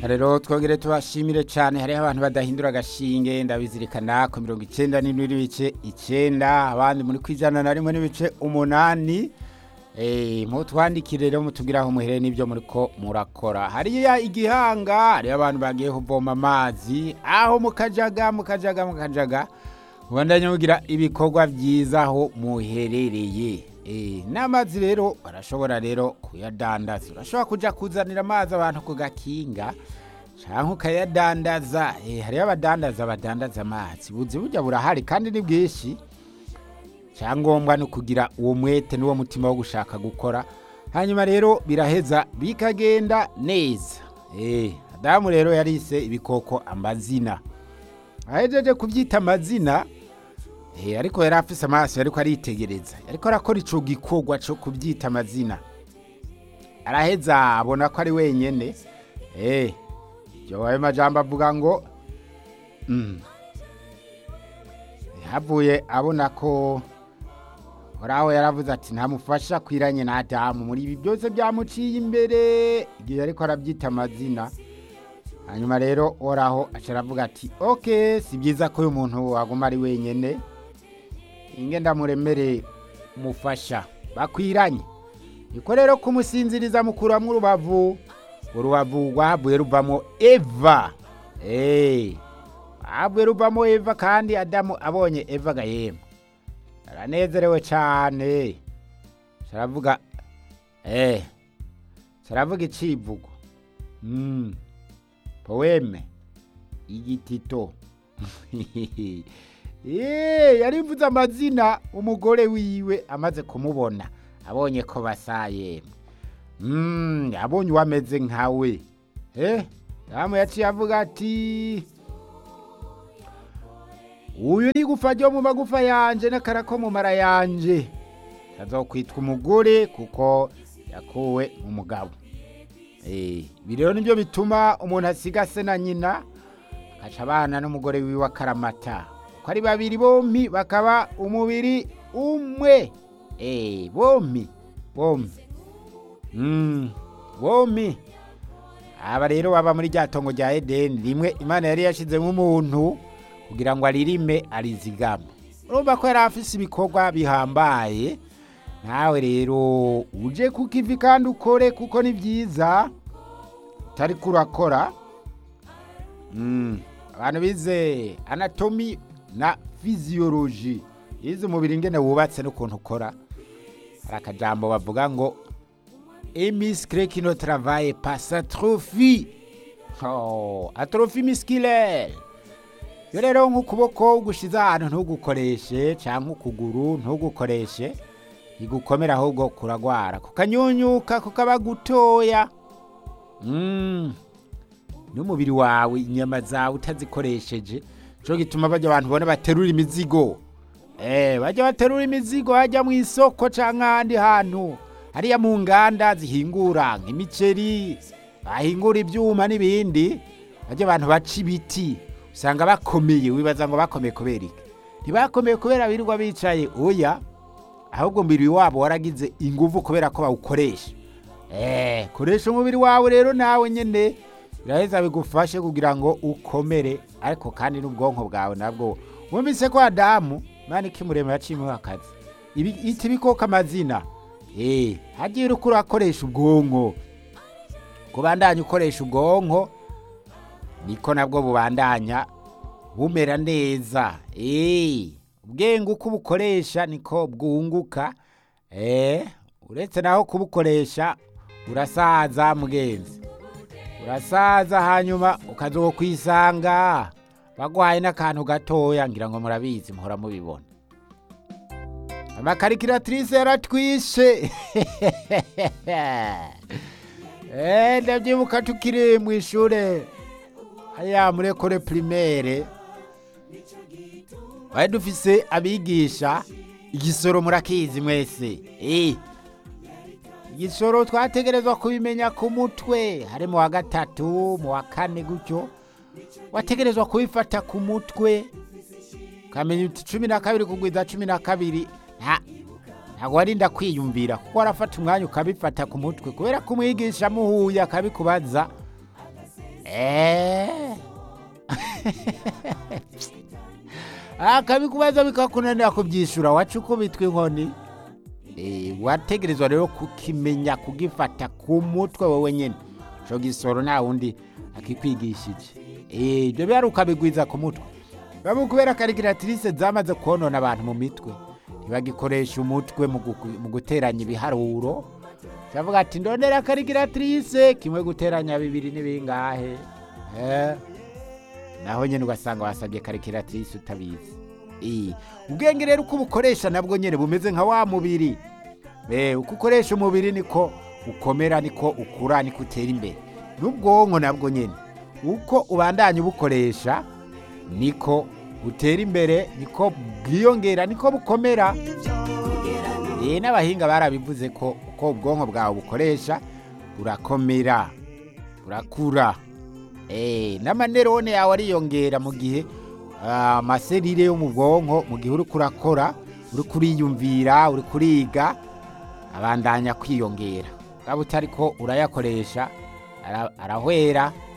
rero twongere tubashimire cyane hariho abantu badahindura agashinge ndabizirikana ku mirongo icyenda n'indwi n'ibice icyenda abandi muri ku ijana na rimwe n'ibice umunani mutwandikire rero mutubwire aho muhereye n'ibyo muri ko murakora hariya igihanga hariyo abantu bagiye kuvoma amazi aho mukajaga mukajaga mukajaga mubandanye mugira ibikorwa byiza aho muherereye n'amazi rero barashobora rero kuyadandaza urashobora kujya kuzanira amazi abantu ku gakinga cyangwa ukayadandaza hariyo abadandaza badandaza amazi buzi burya burahari kandi ni bwinshi cyangombwa ni ukugira uwo mwete n'uwo mutima wo gushaka gukora hanyuma rero biraheza bikagenda neza adamu rero yarise ibikoko amazina ahejeje kubyita amazina ariko yari afise amaso ariko aritegereza ariko arakora icyo gikorwa cyo kubyita amazina araheza abona ko ari wenyine ibyo ayo majambo avuga ngo havuye abona ko horaho yaravuze ati ntamufasha kwiranye na adamu muri ibi byose byamuciye imbere igihe ariko arabyita amazina hanyuma rero horaho aravuga ati oke si byiza ko uyu muntu waguma ari wenyine ingenda muremere mufasha bakwiranye niko rero kumusinziriza mukuramo urubavu urubavu rwahavuye ruvamo eva eee rwahavuye ruvamo eva kandi adamu abonye eva agahema aranezerewe cyane sharavuga eee sharavuga icivugo poweme igitito yeee yarivuze amazina umugore wiwe amaze kumubona abonye ko basaye abonye uwameze nkawe damu yaciye avuga ati uyu ni gufa ryo mu magufa yanje n'akara ko mu mara yanje kazokwitwa umugore kuko yakuwe mu mugabo ibi rero nibyo bituma umuntu asiga se na nyina agaca abana n'umugore wiwe akaramata ko ari babiri bombi bakaba umubiri umwe bombi bombi bombi aba rero baba muri rya tongo rya edeni rimwe imana yari yashyizemo umuntu kugira ngo aririme arizigame urumva ko yari afise ibikorwa bihambaye nawe rero uje ku kivi kandi ukore kuko ni byiza utari kurakora abantu bize anatomi na fiziyoloji yize umubiri ingene wubatse n'ukuntu ukora hari akajambo bavuga ngo emisikire kino taravaye pasi atrofi atrofi misikire iyo rero nk'ukuboko gushize ahantu ntugukoreshe cyangwa ukuguru ntugukoreshe ntigukomere ahubwo kuragwara kukanyunyuka kukaba gutoya n'umubiri wawe inyama zawe utazikoresheje cyo gituma bajya abantu ubona baterura imizigo bajya baterura imizigo bajya mu isoko cyangwa ahandi hantu hariya mu nganda zihingura nk'imiceri bahingura ibyuma n'ibindi bajya abantu baca ibiti usanga bakomeye wibaza ngo bakomeye kubera iki ntibakomeye kubera birirwa bicaye oya ahubwo umubiri wabo waragize ingufu kubera ko bawukoresha koresha umubiri wawe rero nawe nyine biraheza bigufashe kugira ngo ukomere ariko kandi n'ubwonko bwawe nabwo wumvise ko adamu mani kimurema yaciyeho akazi iti bikoko amazina eee hagiye uri urakoresha ubwonko kubandanya ukoresha ubwonko niko nabwo bubandanya bumera neza eee ubwenge uko ubukoresha niko bwunguka eee uretse naho kubukoresha urasaza mugenzi urasaza hanyuma ukaza kwisanga bagwaye n'akantu gatoya ngira ngo murabizi muhora mubibona amakarikiratirise yaratwishe ndabyibuka tukiri mu ishuri hariya muri ekore pirimere bari dufise abigisha igisoro murakizi mwese igisoro twategerezwa kubimenya ku mutwe hari mu wa gatatu mu wa kane gutyo wategerezwa kubifata ku mutwe ukamenya uti cumi na kabiri kugwiza cumi na kabiri ntabwo warinda kwiyumvira kuko warafata umwanya ukabifata ku mutwe kubera ko umwigisha amuhuye akabikubaza Eh. akabikubaza bikakunanira kubyishura wacu ukubitwa inkoni Eh, wategerezwa rero kukimenya kugifata ku mutwe wowe nyine ico gisoro nta wundi akikwigishije Eh, ibyo byari ukabigwiza ku mutwe bamwe kubera karikiratirise zamaze konona abantu mu mitwe ntibagikoresha umutwe mu guku- mu guteranya ibiharuro cyavuga ati ndondera karikiratirise kimwe guteranya bibiri ni bingahe Eh, naho nyine ugasanga wasabye karikiratirise utabizi Eh, ubwenge rero uko ubukoresha nabwo nyine bumeze nka wa mubiri Eh, uko ukoresha umubiri niko ukomera niko ukura niko utera imbere n'ubwonko nabwo nyine uko ubandanya ubukoresha niko butera imbere niko bwiyongera niko bukomera Eh, n'abahinga barabivuze ko uko ubwonko bwawe bukoresha burakomera burakura Eh, n'amanerone yawe ariyongera mu gihe ah, amaserire yo mu bwonko mu gihe uri kurakora uri kuriyumvira uri kuriga abandanya kwiyongera waba utari ko urayakoresha ara- arahwera